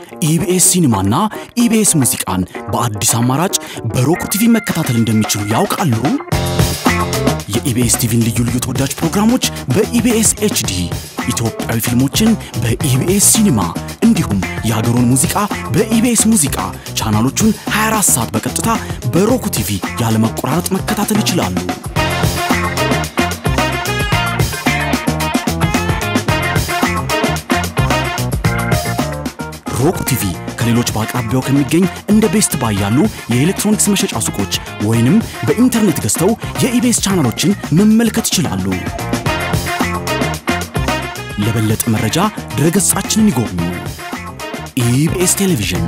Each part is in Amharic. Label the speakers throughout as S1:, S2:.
S1: ኢቢኤስ ሲኒማና ኢቢኤስ ሙዚቃን በአዲስ አማራጭ በሮክ ቲቪ መከታተል እንደሚችሉ ያውቃሉ? የኢቢኤስ ቲቪን ልዩ ልዩ ተወዳጅ ፕሮግራሞች በኢቢኤስ ኤችዲ፣ ኢትዮጵያዊ ፊልሞችን በኢቢኤስ ሲኒማ እንዲሁም የሀገሩን ሙዚቃ በኢቢኤስ ሙዚቃ ቻናሎቹን 24 ሰዓት በቀጥታ በሮክ ቲቪ ያለመቆራረጥ መከታተል ይችላሉ። ሮክ ቲቪ ከሌሎች በአቅራቢያው ከሚገኝ እንደ ቤስት ባይ ያሉ የኤሌክትሮኒክስ መሸጫ ሱቆች ወይንም በኢንተርኔት ገዝተው የኢቢኤስ ቻናሎችን መመልከት ይችላሉ። ለበለጠ መረጃ ድረገጻችንን ይጎብኙ። ኢቢኤስ ቴሌቪዥን።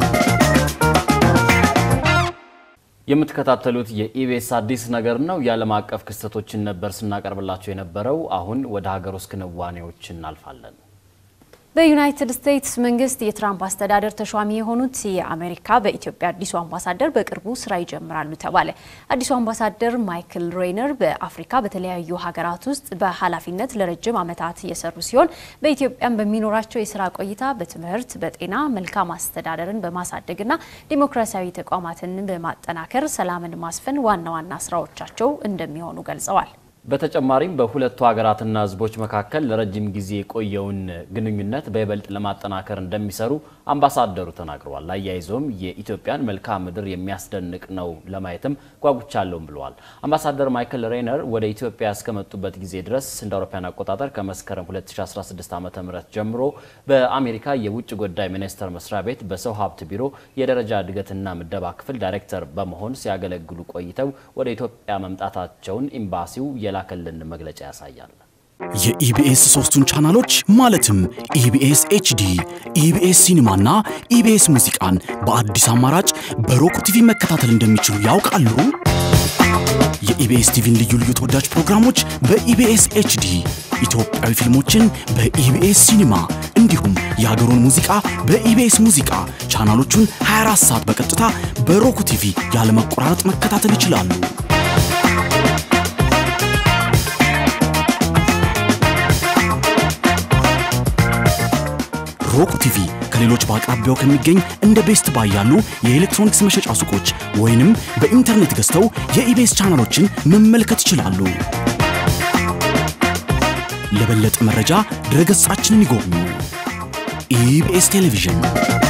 S2: የምትከታተሉት የኢቢኤስ አዲስ ነገር ነው። የዓለም አቀፍ ክስተቶችን ነበር ስናቀርብላቸው የነበረው። አሁን ወደ ሀገር ውስጥ ክንዋኔዎች እናልፋለን።
S3: በዩናይትድ ስቴትስ መንግስት የትራምፕ አስተዳደር ተሿሚ የሆኑት የአሜሪካ በኢትዮጵያ አዲሱ አምባሳደር በቅርቡ ስራ ይጀምራሉ ተባለ። አዲሱ አምባሳደር ማይክል ሬይነር በአፍሪካ በተለያዩ ሀገራት ውስጥ በኃላፊነት ለረጅም ዓመታት የሰሩ ሲሆን በኢትዮጵያም በሚኖራቸው የስራ ቆይታ በትምህርት፣ በጤና፣ መልካም አስተዳደርን በማሳደግና ዲሞክራሲያዊ ተቋማትን በማጠናከር ሰላምን ማስፈን ዋና ዋና ስራዎቻቸው እንደሚሆኑ ገልጸዋል።
S2: በተጨማሪም በሁለቱ ሀገራትና ሕዝቦች መካከል ለረጅም ጊዜ የቆየውን ግንኙነት በይበልጥ ለማጠናከር እንደሚሰሩ አምባሳደሩ ተናግረዋል። አያይዘውም የኢትዮጵያን መልክዓ ምድር የሚያስደንቅ ነው ለማየትም ጓጉቻለሁም ብለዋል። አምባሳደር ማይክል ሬይነር ወደ ኢትዮጵያ እስከመጡበት ጊዜ ድረስ እንደ አውሮፓውያን አቆጣጠር ከመስከረም 2016 ዓ ም ጀምሮ በአሜሪካ የውጭ ጉዳይ ሚኒስቴር መስሪያ ቤት በሰው ሀብት ቢሮ የደረጃ እድገትና ምደባ ክፍል ዳይሬክተር በመሆን ሲያገለግሉ ቆይተው ወደ ኢትዮጵያ መምጣታቸውን ኤምባሲው የላከልን መግለጫ ያሳያል።
S1: የኢቢኤስ ሶስቱን ቻናሎች ማለትም ኢቢኤስ ኤችዲ፣ ኢቢኤስ ሲኒማና ኢቢኤስ ሙዚቃን በአዲስ አማራጭ በሮክ ቲቪ መከታተል እንደሚችሉ ያውቃሉ? የኢቢኤስ ቲቪን ልዩ ልዩ ተወዳጅ ፕሮግራሞች በኢቢኤስ ኤችዲ፣ ኢትዮጵያዊ ፊልሞችን በኢቢኤስ ሲኒማ እንዲሁም የሀገሩን ሙዚቃ በኢቢኤስ ሙዚቃ ቻናሎቹን 24 ሰዓት በቀጥታ በሮክ ቲቪ ያለመቆራረጥ መከታተል ይችላሉ። ሮክ ቲቪ ከሌሎች በአቅራቢያው ከሚገኝ እንደ ቤስት ባይ ያሉ የኤሌክትሮኒክስ መሸጫ ሱቆች ወይንም በኢንተርኔት ገዝተው የኢቢኤስ ቻናሎችን መመልከት ይችላሉ። ለበለጠ መረጃ ድረገጻችንን ይጎብኙ። ኢቢኤስ ቴሌቪዥን